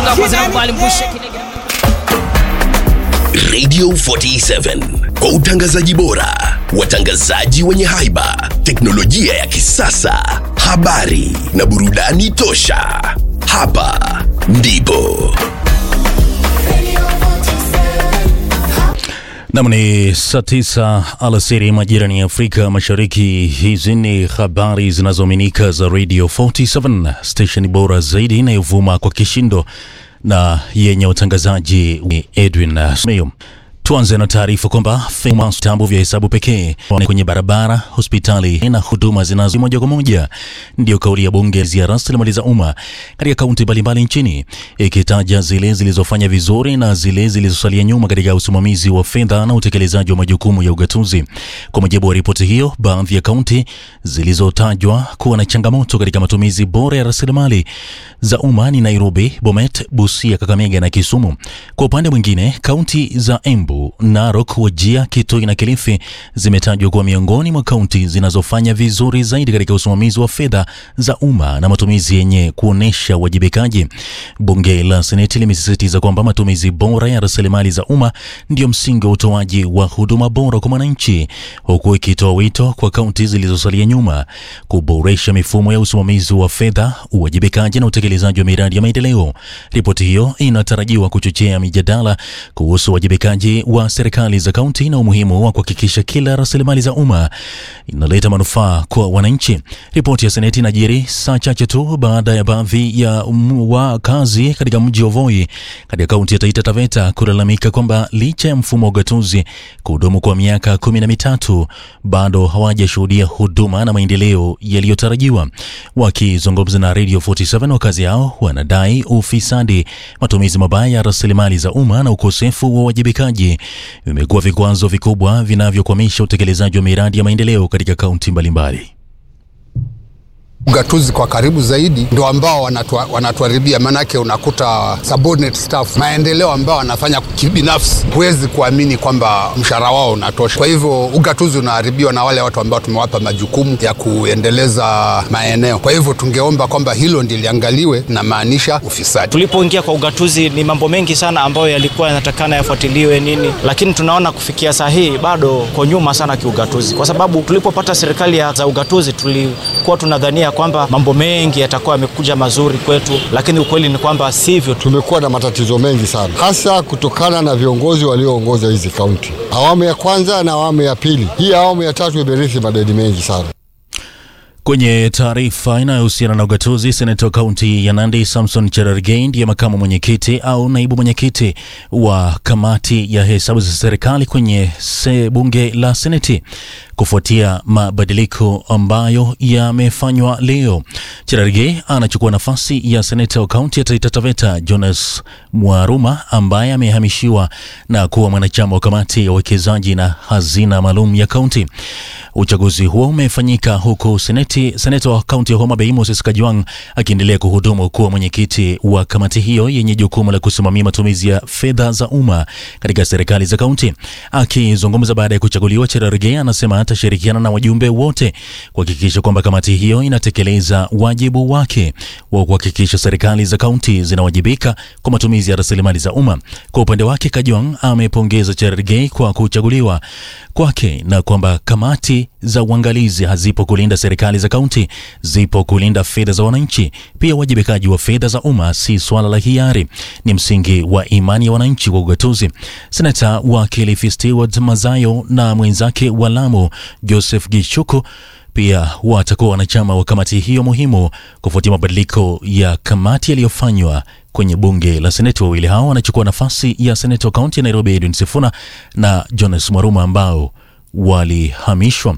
gonga kwa zina kubali mpushe kinege Radio 47 kwa utangazaji bora, watangazaji wenye haiba, teknolojia ya kisasa, habari na burudani tosha. Hapa ndipo Nam ni saa tisa alasiri majirani ya Afrika Mashariki. Hizi ni habari zinazoaminika za Radio 47 station bora zaidi inayovuma kwa kishindo na yenye utangazaji ni Edwin Smeyo. Tuanze na taarifa kwamba vitambo vya hesabu pekee kwenye barabara, hospitali na huduma zinazo moja kwa moja ndio kauli ya bunge ya rasilimali za umma katika kaunti mbalimbali nchini, ikitaja zile zilizofanya vizuri na zile zilizosalia nyuma katika usimamizi wa fedha na utekelezaji wa majukumu ya ugatuzi. Kwa mujibu wa ripoti hiyo, baadhi ya kaunti zilizotajwa kuwa na changamoto katika matumizi bora ya rasilimali za umma ni Nairobi, Bomet, Busia, Kakamega na Kisumu. Kwa upande mwingine, kaunti za Embu Narok, Wajia, Kitui na Kilifi zimetajwa kuwa miongoni mwa kaunti zinazofanya vizuri zaidi katika usimamizi wa fedha za umma na matumizi yenye kuonesha uwajibikaji. Bunge la Seneti limesisitiza kwamba matumizi bora ya rasilimali za umma ndio msingi wa utoaji wa huduma bora kwa mwananchi, huku ikitoa wito kwa kaunti zilizosalia nyuma kuboresha mifumo ya usimamizi wa fedha, uwajibikaji na utekelezaji wa miradi ya maendeleo. Ripoti hiyo inatarajiwa kuchochea mijadala kuhusu uwajibikaji wa serikali za kaunti na umuhimu wa kuhakikisha kila rasilimali za umma inaleta manufaa kwa wananchi. Ripoti ya Seneti inajiri saa chache tu baada ya baadhi ya wakazi katika mji wa Voi katika kaunti ya Taita Taveta kulalamika kwamba licha ya mfumo wa ugatuzi kuhudumu kwa miaka kumi na mitatu bado hawajashuhudia huduma na maendeleo yaliyotarajiwa. Wakizungumza na Radio 47, wakazi hao wanadai ufisadi, matumizi mabaya ya rasilimali za umma na ukosefu wa uwajibikaji vimekuwa vikwazo vikubwa vinavyokwamisha utekelezaji wa miradi ya maendeleo katika kaunti mbalimbali. Ugatuzi kwa karibu zaidi ndo ambao wanatuharibia, maanake unakuta subordinate staff, maendeleo ambao wanafanya kibinafsi, huwezi kuamini kwamba mshahara wao unatosha. Kwa hivyo ugatuzi unaharibiwa na wale watu ambao tumewapa majukumu ya kuendeleza maeneo. Kwa hivyo tungeomba kwamba hilo ndiliangaliwe, na maanisha ufisadi. Tulipoingia kwa ugatuzi ni mambo mengi sana ambayo yalikuwa yanatakana yafuatiliwe nini, lakini tunaona kufikia saa hii bado kwa nyuma sana kiugatuzi, kwa sababu tulipopata serikali za ugatuzi tulikuwa tunadhania kwamba mambo mengi yatakuwa yamekuja mazuri kwetu, lakini ukweli ni kwamba sivyo. Tumekuwa na matatizo mengi sana, hasa kutokana na viongozi walioongoza hizi kaunti, awamu ya kwanza na awamu ya pili. Hii awamu ya tatu imerithi madeni mengi sana. Kwenye taarifa inayohusiana na ugatuzi, seneta wa kaunti ya Nandi Samson Cherargei ndiye makamu mwenyekiti au naibu mwenyekiti wa kamati ya hesabu za serikali kwenye se bunge la Seneti kufuatia mabadiliko ambayo yamefanywa leo. Cherargei anachukua nafasi ya seneta wa kaunti ya Taita Taveta Jonas Mwaruma ambaye amehamishiwa na kuwa mwanachama wa kamati ya uwekezaji na hazina maalum ya kaunti. Uchaguzi huo umefanyika huku seneti, seneta wa kaunti ya Homa Bay Moses Kajwang akiendelea kuhudumu kuwa mwenyekiti wa kamati hiyo yenye jukumu la kusimamia matumizi ya fedha za umma katika serikali za kaunti. Akizungumza baada ya kuchaguliwa, Cherargei anasema atashirikiana na wajumbe wote kuhakikisha kwamba kamati hiyo inatekeleza wajibu wake wa kuhakikisha serikali za kaunti zinawajibika kwa matumizi ya rasilimali za umma. Kwa upande wake, Kajwang amepongeza Cherargei kwa kuchaguliwa kwake na kwamba kamati za uangalizi hazipo kulinda serikali za kaunti, zipo kulinda fedha za wananchi. Pia uwajibikaji wa fedha za umma si swala la hiari, ni msingi wa imani ya wananchi kwa ugatuzi. Senata wa Kilifi Stewart Mazayo na mwenzake wa Lamu Joseph Gichuku pia watakuwa wanachama wa kamati hiyo muhimu kufuatia mabadiliko ya kamati yaliyofanywa kwenye bunge la seneti. Wawili hao wanachukua nafasi ya seneta wa kaunti ya Nairobi Edwin Sifuna na Jonas Mwaruma ambao walihamishwa.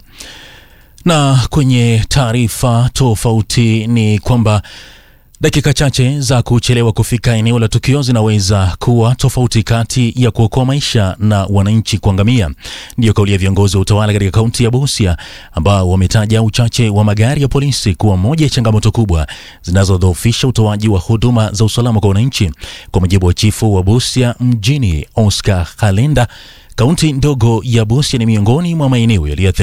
Na kwenye taarifa tofauti ni kwamba Dakika chache za kuchelewa kufika eneo la tukio zinaweza kuwa tofauti kati ya kuokoa maisha na wananchi kuangamia. Ndiyo kauli ya viongozi wa utawala katika kaunti ya Busia ambao wametaja uchache wa magari ya polisi kuwa moja ya changamoto kubwa zinazodhoofisha utoaji wa huduma za usalama kwa wananchi. Kwa mujibu wa chifu wa Busia mjini Oscar Kalenda, kaunti ndogo ya Busia ni miongoni mwa maeneo yaliyoathirika